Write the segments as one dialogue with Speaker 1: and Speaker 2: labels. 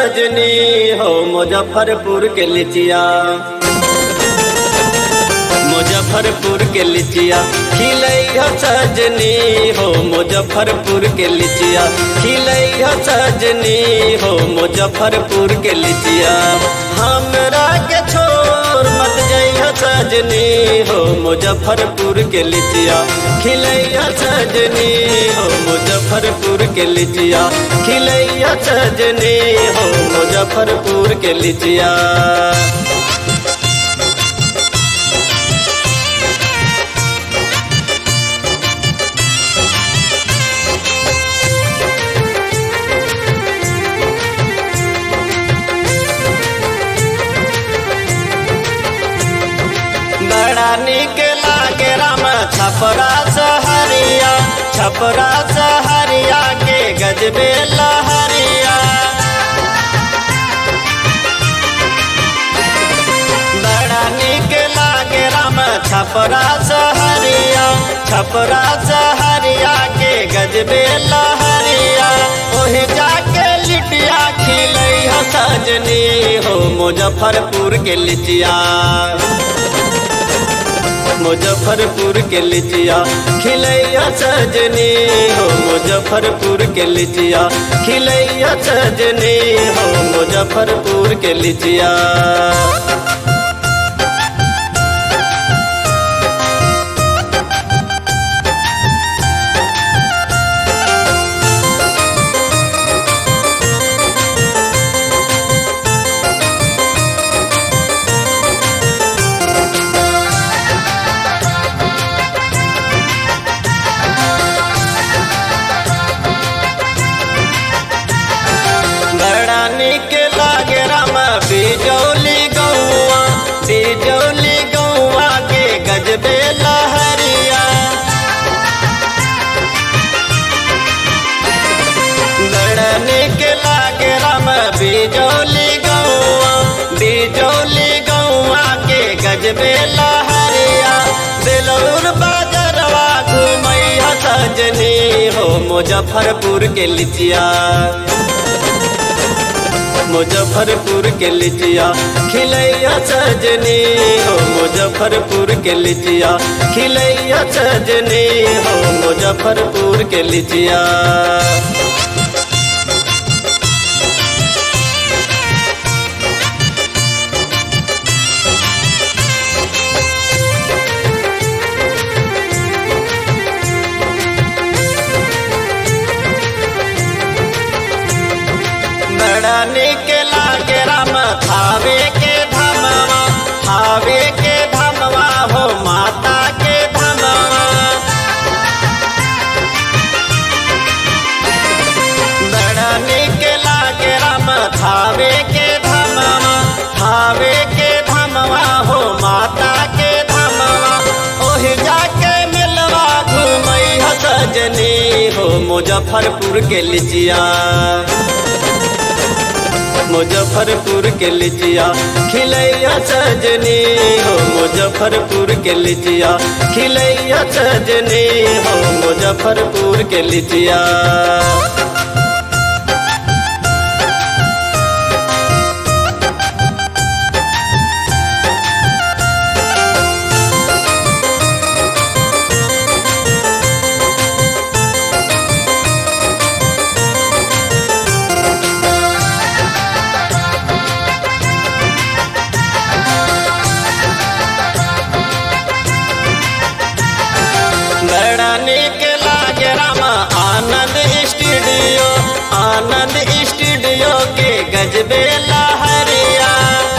Speaker 1: सजनी हो मुजफ्फरपुर के लिचिया मुजफ्फरपुर के लिचिया खिलैया सजनी हो मुजफ्फरपुर के लिचिया खिलैया सजनी हो मुजफ्फरपुर के लिचिया हमरा के छोड़ मत जइया सजनी हो मुजफ्फरपुर के लिचिया खिलैया सजनी हो मुजफ्फरपुर के लिचिया खिलैया सजनी हो मुजफ्फरपुर के लिचिया बड़ा निक लागे राम छपरा सहरिया छपरा सहरिया के गजबे लहरिया बड़ा निक लागे राम छपरा सहरिया छपरा सहरिया के गजबे लहरिया ओहे जाके लिटिया खिलैया सजनी हो मुजफ्फरपुर के लिचिया मुजफ्फरपुर के लिचिया खिलैया सजनी हो मुजफ्फरपुर के लिचिया खिलैया सजनी हो मुजफ्फरपुर के लिचिया बड़ा निक लागे राम बिजौली गौआ बिजौली गौआ के गजबे लहरिया बड़ा निक लागे राम बिजौली गौआ बिजौली गौआ के गजबे लहरिया बेलौर बाजरवा घुमैया सजनी हो मुजफ्फरपुर के लिचिया मुजफ्फरपुर के लिचिया खिलैया सजनी हो मुजफ्फरपुर के लिचिया खिलैया सजनी हो मुजफ्फरपुर के लिचिया बड़ा निक लागे राम थावे के धमवा थावे के धमवा हो माता के धमवा बड़ा निक लागे राम थावे के धमवा थावे के धमवा हो माता के धमवा ओहि जाके मिलवा घूमई सजनी हो मुजफ्फरपुर के लिचिया मुजफ्फरपुर के लिचिया खिलैया सजनी हो मुजफ्फरपुर के लिचिया खिलैया सजनी हो मुजफ्फरपुर के लिचिया बड़ा निक लागे राम आनंद स्टूडियो आनंद स्टूडियो के गजबे लहरिया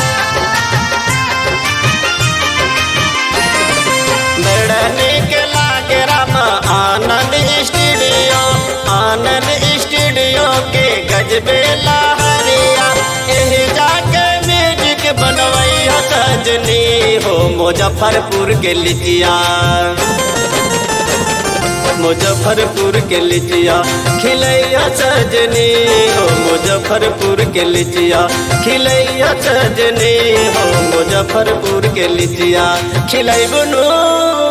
Speaker 1: बड़ा निक लागे राम आनंद स्टूडियो आनंद स्टूडियो के गजबे लहरिया एही जाके म्यूजिक बनवई सजनी हो मुजफ्फरपुर के लिचिया मुजफ्फरपुर के लिचिया खिलैया सजनी हो मुजफ्फरपुर के लिचिया खिलैया सजनी हो मुजफ्फरपुर के लिचिया खिलैबनु